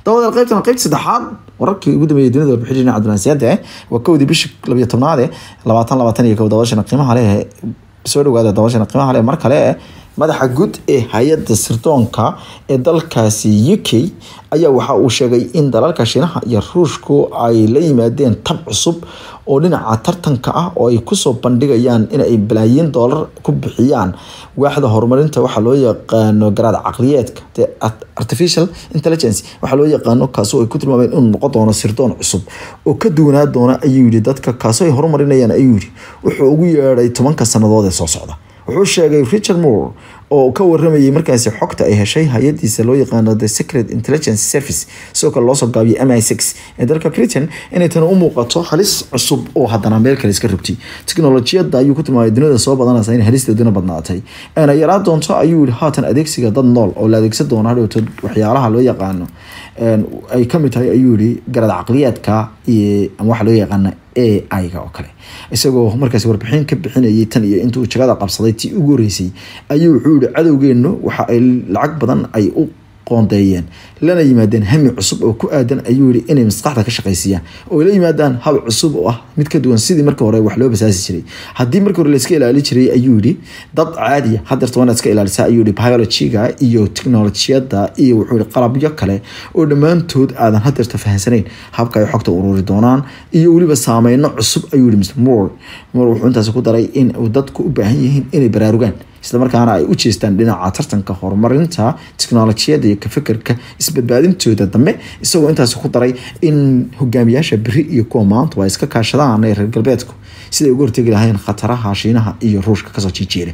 dabada qaybtan qaybta saddexaad wararkii ugu dambeeyay dunida warbixin dhinaca dunaasiyada eh waa kowdii bishii labiyo tobnaad eh labaatan labaatan iyo kow dabashana qiimaha leh soo dhawaada dabashana qiimaha leh mar kale madaxa guud ee hay-adda sirdoonka ee dalkaasi u k ayaa waxa uu sheegay in dalalka shiinaha iyo ruushku ay la yimaadeen tab cusub oo dhinaca tartanka ah oo ay kusoo bandhigayaan inay balaayiin doolar ku bixiyaan waaxda horumarinta waxaa loo yaqaano garaad caqliyeedka artificial intelligence waxaa loo yaqaano kaasoo ay ku tilmaameen inuu noqon doono sirdoon cusub oo ka duwanaa doona ayuu yidhi dadka kaasoo ay horumarinayaan ayuu yidhi wuxuu ugu yeedhay tobanka sannadood ee soo socda wuxuu sheegay richard moore oo ka waramayay markaasi xogta ay heshay hay-adiisa loo yaqaano the secret intelligence service sidoo kale loosoo gaabiyay m i six ee dalka britain inay tani u muuqato halis cusub oo haddana meel kale iska rabtay teknolojiyadda ayuu ku tilmaamay dunida soo badanaysa in halisteeduna badnaatay eena yaraa doonto ayuu yihi haatan adeegsiga dad nool oo la adeegsan doono hadhowto waxyaalaha loo yaqaano ay kamid tahay ayuu yihi garad caqliyaadka iyo waxa loo yaqaana a i-ga oo kale isagoo markaas warbixin ka bixinayay tan iyo intuu jagada qabsaday tii ugu horeysay ayuu wuxuu yihi cadowgeenu waxa ay lacag badan ay u qoondeeyeen lana yimaadeen hami cusub oo ku aadan ayuu yihi inay maskaxda ka shaqaysiiyaan oo la yimaadaan hab cusub oo ah mid ka duwan sidii marka hore wax loo basaasi jiray haddii marka hore layska ilaali jiray ayuu yihi dad caadiya hadeerta waanaad iska ilaalisa ayuu yihi biologiga iyo teknolojiyada iyo wuxuu yihi qalabyo kale oo dhammaantood aadan hadeerta fahansanayn habka ay xogta ururi doonaan iyo weliba saameyno cusub ayuu yihi mr moore moore wuxuu intaasi ku daray in dadku u baahan yihiin inay baraarugaan isla markaana ay u jeestaan dhinaca tartanka horumarinta teknolojiyada iyo kafikirka isbadbaadintooda dambe isagoo intaasi ku daray in hogaamiyaasha beri iyo kuwa maanta waa iska kaashadaan ee reer galbeedku siday uga hortegi lahayn khataraha shiinaha iyo ruushka kasoo jiijeera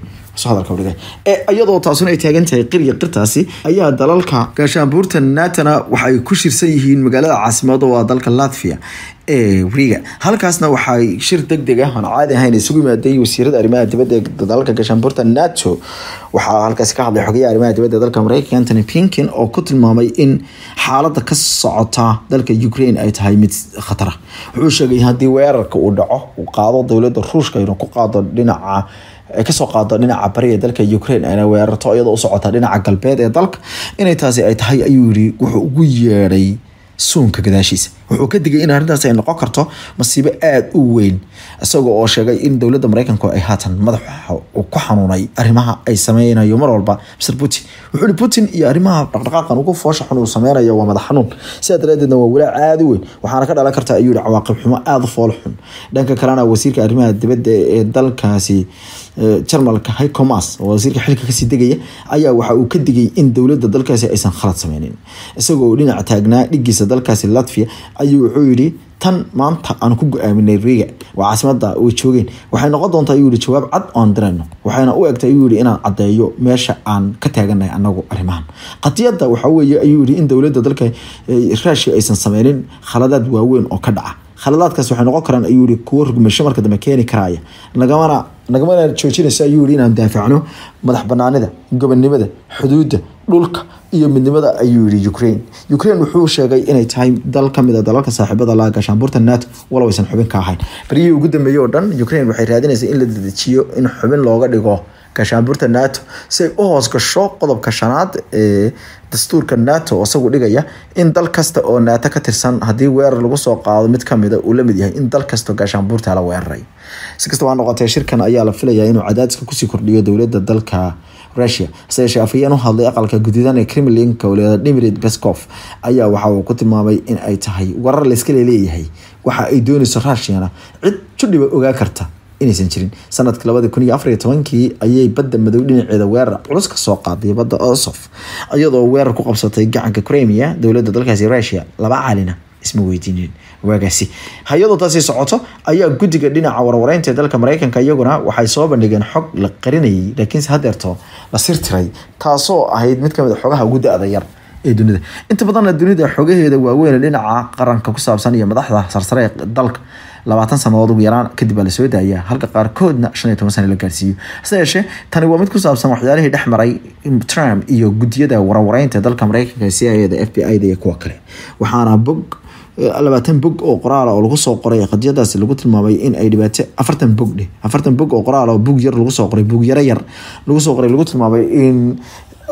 iyadoo taasuna ay taagan tahay qiriya qirtaasi ayaa dalalka gaashaanbuurta natana waxay ku shirsan yihiin magaalada caasimada waa dalka latvia ee wariga halkaasna waxay shir deg deg ah aan caadi ahayn isugu yimaadeen wasiirada arrimaha dibadda ee dalalka gaashaanbuurta nato waxaa halkaasi ka hadlay xogayaha arrimaha dibadda dalka mareykanka antony pinkin oo ku tilmaamay in xaaladda ka socota dalka ukraine ay tahay mid khatara wuxuu sheegay haddii weerarka uu dhaco uu qaado dowladda ruushka inuu ku qaado dhinaca kasoo qaado dhinaca bariga dalka ukraine ayna weerarto iyadoo u socota dhinaca galbeed ee dalka inay taasi ay tahay ayuu yiri wuxuu ugu yeedhay suunka gadaashiisa wuxuu ka digay in arrintaas ay noqon karto masiibo aada u weyn isagoo oo sheegay in dowladda mareykanku ay haatan madaxa ku xanuunay arrimaha ay sameynayo mar walba mr putin wuxuu ihi putin iyo arrimaha dhaqdhaqaaqan ugu foosha xun uu sameynayo waa madax xanuun sidaa daraadeedna waa walaac aada u weyn waxaana ka dhalan karta ayuu yihi cawaaqib xumo aada u fool xun dhanka kalena wasiirka arrimaha dibadda ee dalkaasi jarmalka hicomas oo wasiirka xilka kasii degaya ayaa waxa uu ka digay in dowladda dalkaasi aysan khalad sameynin isagoo dhinaca taagnaa dhigiisa dalkaasi latvia ayuu wuxuu yidhi tan maanta aan ku go-aaminay riga waa caasimada way joogeen waxay noqon doontaa ayuu yihi jawaab cad oon dirayno waxayna u egtay ayuu yihi inaan caddeeyo meesha aan ka taaganahay anagu arrimahan qadiyadda waxaa weeye ayuu yihi in dowladda dalka raashia aysan sameynin khaladaad waaweyn oo ka dhaca khaladaadkaas waxay noqon karaan ayuu yihi kuwo rugmasho marka dambe keeni karaya nagamana nagamana joojinaysa ayuu yihi inaan daafacno madax banaanida gobonnimada xuduudda dhulka iyo midnimada ayuu yihi ukraine ukraine wuxuu sheegay inay tahay dal kamid a dalalka saaxiibada laha gaashaanbuurta nato walow aysan xubin ka ahayn baryihii ugu dambeeyey oo dhan ukraine waxay raadinaysa in la dedejiyo in xubin looga dhigo gaashaanbuurta nato si ay u hoos gasho qodobka shanaad ee dastuurka nato oo isagu dhigaya in dal kasta oo nato ka tirsan haddii weerar lagu soo qaado mid kamida uu lamid yahay in dal kastao gaashaanbuurta la weeraray si kastaba ha noqotee shirkan ayaa la filayaa inuu cadaadiska kusii kordhiyo dowladda dalka russia hase yeeshee afhayeen u hadlay aqalka gudidan ee kremlinka waliada dimirid beskov ayaa waxa uu ku tilmaamay in ay tahay warar layska leeyahay waxa ay doonayso russiana cid judhiba ogaa karta inaysan jirin sanadkii labadi kun iyo afar iyo tobankii ayay badda madow dhinaceeda weerar culus ka soo qaaday badda osof iyadoo weerar ku qabsatay gacanka crimea dowladda dalkaasi russia laba caalina isma weydiinin waagaasi hay-adoo taasi socoto ayaa guddiga dhinaca warwareynta ee dalka mareykanka iyaguna waxay soo bandhigeen xog la qarinayay laakiinse hadeerto la sirtiray taasoo ahayd mid kamid a xogaha ugu da-da yar ee dunida inta badanna dunida xogaheeda waaweyn dhinaca qaranka ku saabsan iyo madaxda sarsare ee dalka labaatan sanadood ugu yaraan kadib baa lasoo daaya halka qaarkoodna shan iyo toban sana la gaarsiiyo hase yeeshee tani waa mid ku saabsan waxyaalihii dhex maray trump iyo gudiyada warwareynta dalka mareykanka c i da f b i da iyo kuwa kale waxaana bog labaatan bog oo qoraal oo lagu soo qoray qadiyadaasi lagu tilmaamay in ay dhibaato afartan bog dheh afartan bog oo qoraal oo bug yar lagu soo qoray bug yaro yar lagu soo qoray lagu tilmaamay in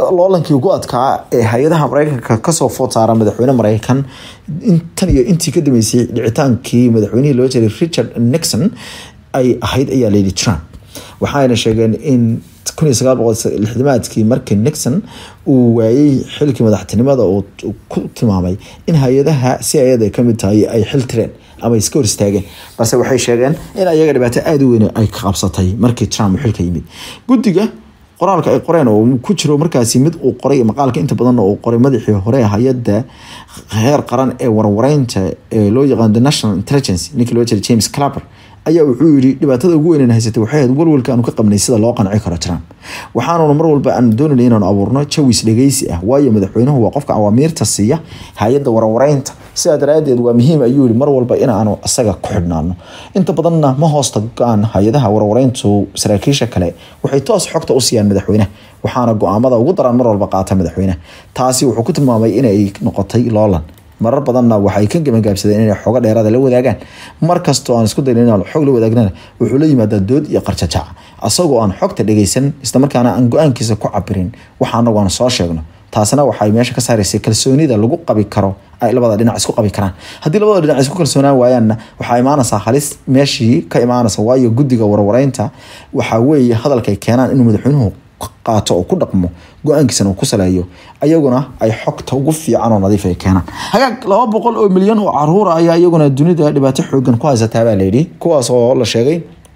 loolankii ugu adkaa ee hay-adaha mareykanka kasoo food saara madaxweyne mareykan intan iyo intii ka dambeysay dhicitaankii madaxweynihii loo jiray richard nixon ay ahayd ayaa layidhi trump waxaayna sheegeen in kun iyo sagaal boqol lixdamaadkii markii nixon uu waayey xilkii madaxtinimada uu ku tilmaamay in hay-adaha si ayada ay kamid tahay ay xil tireen ama iska hor istaageen balse waxay sheegeen in ayaga dhibaato aada u weyn ay ka qabsatay markii trump uu xilka yimid guddiga qoraalka ay qoreen oo ku jiro markaasi mid uu qoray maqaalka inta badanna uu qoray madaxii hore hay-adda heer qaran ee warwareynta ee loo yaqaano the national intelligence ninkii loo jiray james clapper ayaa wuxuu yidhi dhibaatada ugu weyn haysatay waxay ahayd walwalka aanu ka qabnay sida loo qanci karo trump waxaanuna mar walba aanu doonayna inaanu abuurno jawis dhegeysi ah waayo madaxweynuhu waa qofka awaamiirta siiya hay-adda warwareynta sidaa daraadeed waa muhiim ayuu yihi mar walba inaanu isaga ku xidhnaano inta badanna ma hoosta go-aan hay-adaha warwareyntu saraakiisha kale waxay toos xogta u siiyaan madaxweyneha waxaana go-aamada ugu daran mar walba qaata madaxweyneha taasi wuxuu ku tilmaamay inay noqotay loolan marar badanna waxay ka gamagaabsadeen inay xogo dheeraada la wadaagaan markastoo aan isku dayn inaan xog la wadaagnana wuxuu la yimaadaa dood iyo qarjajac asagoo aan xogta dhegeysan islamarkaana aan go-aankiisa ku cabirin waxa anagu aan soo sheegno taasina waxay meesha ka saaraysay kalsoonida lagu qabi karo ay labada dhinac isku qabi karaan haddii labada dhinac isku kalsoonaan waayaanna waxaa imaanaysaa halis meeshii ka imaanaysa waayo guddiga warwareynta waxaa weeye hadalkay keenaan inuu madaxweynuhu qaato oo ku dhaqmo go-aankiisana uu ku saleeyo ayaguna ay xogta ugu fiican oo nadiif ay keenaan hagaag laba boqol oo milyan oo caruura ayaa iyaguna dunida dhibaato xoogan ku haysataa baa layidhi kuwaas oo la sheegay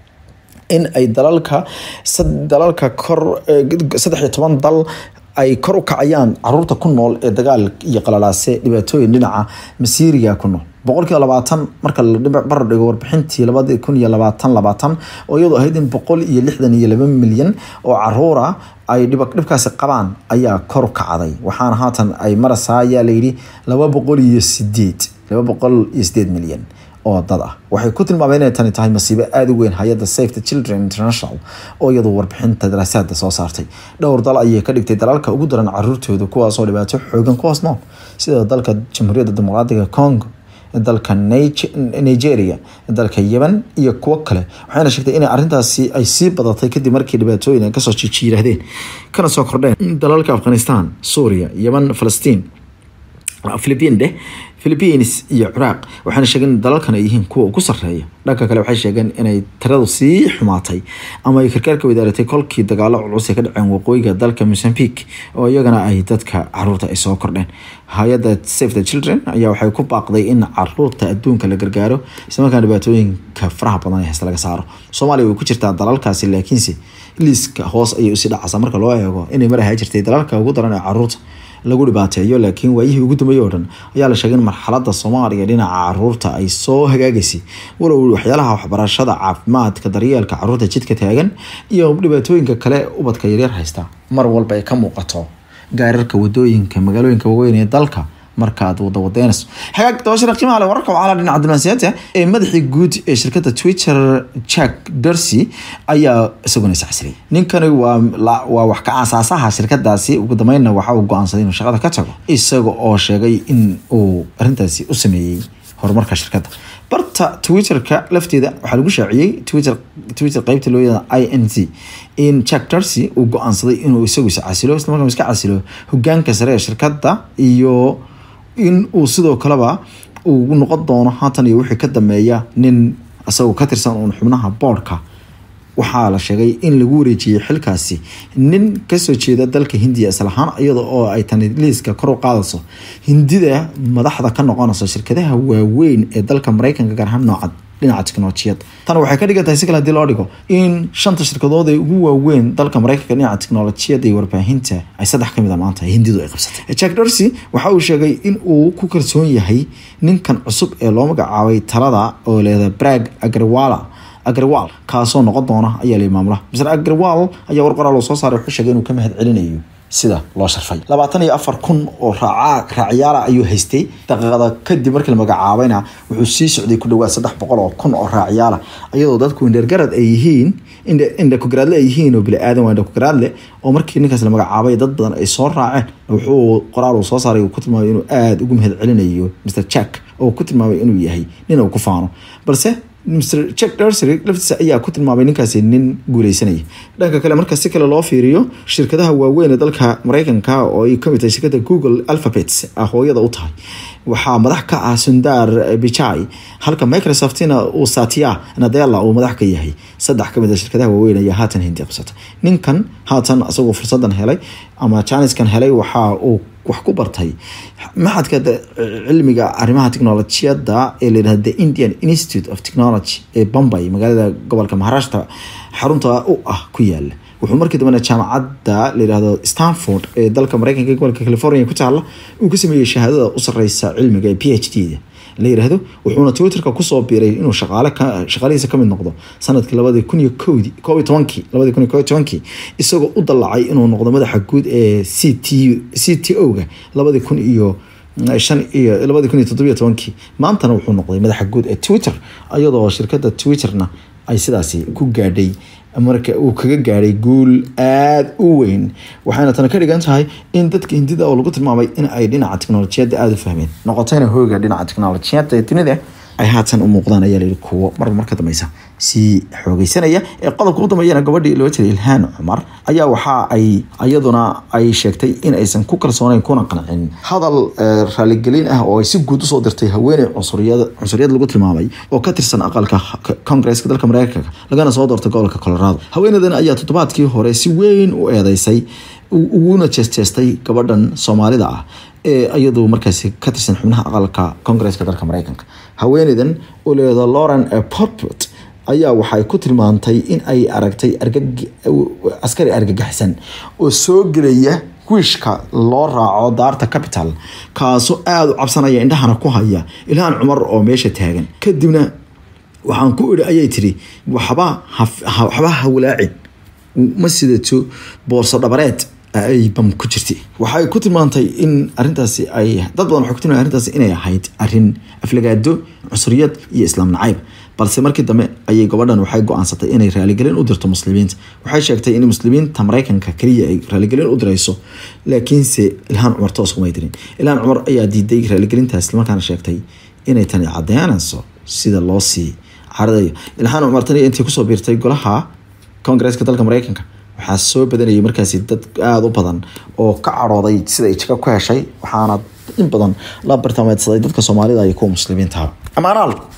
in ay dalalka dalalka kor saddex iyo toban dal ay kor u kacayaan caruurta ku nool ee dagaal iyo qalalaase dhibaatooyin dhinaca masiiriga ku nool boqolkiiba labaatan marka la barar dhigo warbixintii labadi kun iyo labaatan labaatan oo iyadoo ahayd in boqol iyo lixdan iyo laba milyan oo caruura ay dhibkaasi qabaan ayaa kor kacday waxaana haatan ay maraysaa ayaa layidhi laba boqol iyo sideed laba boqol iyo sideed milyan oo dad ah waxay ku tilmaameen inay tani tahay masiibo aada u weyn hay-adda safe the children international oo iyadoo warbixinta daraasaada soo saartay dhowr dal ayay ka dhigtay dalalka ugu daran caruurtooda kuwaasoo dhibaato xoogan ku hoos nool sida dalka jamhuuriyadda dimuqraadiga congo dalka nigeria dalka yemen iyo kuwo kale waxayna sheegtay in arintaasi ay sii badatay kadib markii dhibaatooyin ay kasoo jijiiraahdeen kana soo kordheen dalalka afghanistan suuriya yemen falastiin philipiin dheh philipiines iyo ciraaq waxaana sheegeen in dalalkan ay yihiin kuwa ugu sarreeya dhanka kale waxay sheegeen inay tiradu sii xumaatay ama ay karkaarka wadaaratay kolkii dagaalo culus ay ka dhaceen waqooyiga dalka mosambique oo iyagana ay dadka caruurta ay soo kordheen hay-adda safe the children ayaa waxay ku baaqday in caruurta adduunka la gargaaro islamarkaana dhibaatooyinka faraha badan ee hesta laga saaro soomaaliya way ku jirtaa dalalkaasi laakiinse liiska hoos ayay usii dhacaysaa marka loo eego inay mar ahaa jirtay dalalka ugu daran ee caruurta lagu dhibaateeyo laakiin waayihii ugu dambeeyey oo dhan ayaa la sheegay in marxaladda soomaaliya dhinaca caruurta ay soo hagaagaysay walow waxyaalaha waxbarashada caafimaadka daryeelka caruurta jidka taagan iyo dhibaatooyinka kale ubadka yaryar haysta mar walba ay ka muuqato gaararka wadooyinka magaalooyinka waaweyn ee dalka markaad wada wadeynayso xagaag dabashada qiimaha leh wararka wacala dhinaca diblansiyaadka ee madaxii guud ee shirkadda twitter jack dorsey ayaa isaguna iscasriyay ninkani waa waa wax ka aasaasaha shirkadaasi ugu dambeynna waxa uu go-aansaday inuu shaqada ka tago isaga oo sheegay in uu arrintaasi u sameeyey horumarka shirkadda barta twitterka lafteeda waxaa lagu shaaciyey twitter twitter qeybta loo yaqaan i n c in jack dorsey uu go-aansaday inuu isagu iscasilo isla markaa iska casilo hogaanka sare ee shirkadda iyo in uu sidoo kaleba uu noqon doono haatan iyo wixii ka dambeeya nin isagoo ka tirsan uun xubnaha boodhka waxaa la sheegay in lagu wareejiyey xilkaasi nin kasoo jeeda dalka hindiya islahaan iyada oo ay tani liiska kor u qaadayso hindida madaxda ka noqonayso shirkadaha waaweyn ee dalka mareykanka gaar ahaan nooca dhinaca teknolojiyad tan waxay ka dhigan tahay si kale hadii loo dhigo in shanta shirkadood ee ugu waaweyn dalka mareykanka dhinaca teknolojiyadda iyo warbaahinta ay saddex kamid a maanta hindidu ay qabsatay jack dorsey waxa uu sheegay in uu ku kalsoon yahay ninkan cusub ee loo magacaabay talada oo leeda brag agriwala agriwal kaasoo noqon doona ayaa la maamula mr agriwal ayaa war qoraal oo soo saaray wuxuu sheegay inuu ka mahad celinayo sida loo sharfay labaatan iyo afar kun oo raaca raacyaala ayuu haystay daqiiqada kadib markii la magacaabayna wuxuu sii socday ku dhawaad saddex boqol oo kun oo raacyaala iyadoo dadku indhergarad ay yihiin indhakugaraadle ay yihiin oo bili-aadan waa indhakugaraadle oo markii ninkaas la magacaabay dad badan ay soo raaceen wuxuu qoraal uu soo saaray uu ku tilmaamay inuu aada ugu mahad celinayo mr jack oo ku tilmaamay inuu yahay nin uu ku faano balse mr jack dersery laftiisa ayaa ku tilmaamay ninkaasi nin guuleysanaya dhanka kale marka si kale loo fiiriyo shirkadaha waaweyn ee dalka mareykanka oo ay kamid tahay shirkada google alphabet hooyada u tahay waxaa madax ka ah sundar bichai halka microsoftina uu satya nadella uu madax ka yahay saddex kamid a shirkadaha waaweyn ayaa haatan hindi qabsatay ninkan haatan isagoo fursadan helay ama janiskan helay waxa uu wax ku bartay maxadka cilmiga arrimaha technolojiyada ee layidhahda the indian institute of technology ee bombay magaalada gobolka maharashtra xarunta u ah ku yaala wuxuu markii dambena jaamacadda layidhahdo stanford ee dalka mareykanka ee gobolka california ku taala uu ka sameeyey shahaadada u sareysa cilmiga ee p h d da la yiraahdo wuxuuna twitterka kusoo biiray inuu shaqaale shaqaalihiisa kamid noqdo sanadkii labadii kun iyo kowdii koob iyo tobankii labadii kun iyo koob iyo tobankii isagoo u dallacay inuu noqdo madaxa guud ee c t c t o ga labadii kun iyo shan iyo labadii kun iyo toddobiyo tobankii maantana wuxuu noqday madaxa guud ee twitter iyadoo shirkadda twitterna ay sidaasi ku gaadhay marka uu kaga gaadhay guul aada u weyn waxayna tana ka dhigan tahay in dadka hindida oo lagu tilmaamay in ay dhinaca teknolojiyadda aada u fahmeen noqotayna hooga dhinaca teknolojiyadda ee dunida ay haatan u muuqdaan ayaa layihi kuwo marba mar ka dambeysa sii xoogeysanaya ee qodobka u dambeeyana gabadhii loo jiray ilhaan cumar ayaa waxa ay iyaduna ay sheegtay in aysan ku kalsoonayn kuna qancin hadal raaligelin ah oo ay si guud usoo dirtay haweeney cunsuriyad cunsuriyad lagu tilmaamay oo ka tirsan aqalka congresska dalka mareykanka lagana soo doortay gobolka colorado haweeneydan ayaa toddobaadkii hore si weyn u eedeysay uguna jeesteestay gabadhan soomaalida ah ee iyadu markaasi ka tirsan xubnaha aqalka congresska dalka mareykanka haweeneydan oo leeda lauren portport ayaa waxay ku tilmaantay in ay aragtay askari argagaxsan oo soo gelaya wiishka loo raaco daarta capital kaasoo aada u cabsanaya indhahana ku haya ilhaan cumar oo meesha taagan kadibna waxaan ku idhi ayay tiri waxba waxba hawlaacin ma sidato boorso dhabareed ay bam ku jirtay waxay ku tilmaantay in arintaasi ay dad badan waxay ku tilmaantay arrintaasi inay ahayd arrin aflagaado cunsuriyad iyo islaam nacayb balse markii dambe ayay gabadhan waxay go-aansatay inay raaligelin u dirto muslimiinta waxay sheegtay in muslimiinta mareykanka kaliya ay raaligelin u dirayso laakiinse ilhaan cumar toos kumay dirin ilhaan cumar ayaa diiday raaligelintaas islamarkaana sheegtay inay tani cadeynayso sida loo sii caradayo ilhaan cumar tani intii kusoo biirtay golaha congresska dalka mareykanka waxaa soo badanayay markaasi dad aada u badan oo ka cadhooday sida ay jaga ku heshay waxaana in badan la bartaameedsaday dadka soomaalida iyo kuwa muslimiintaha amaanaal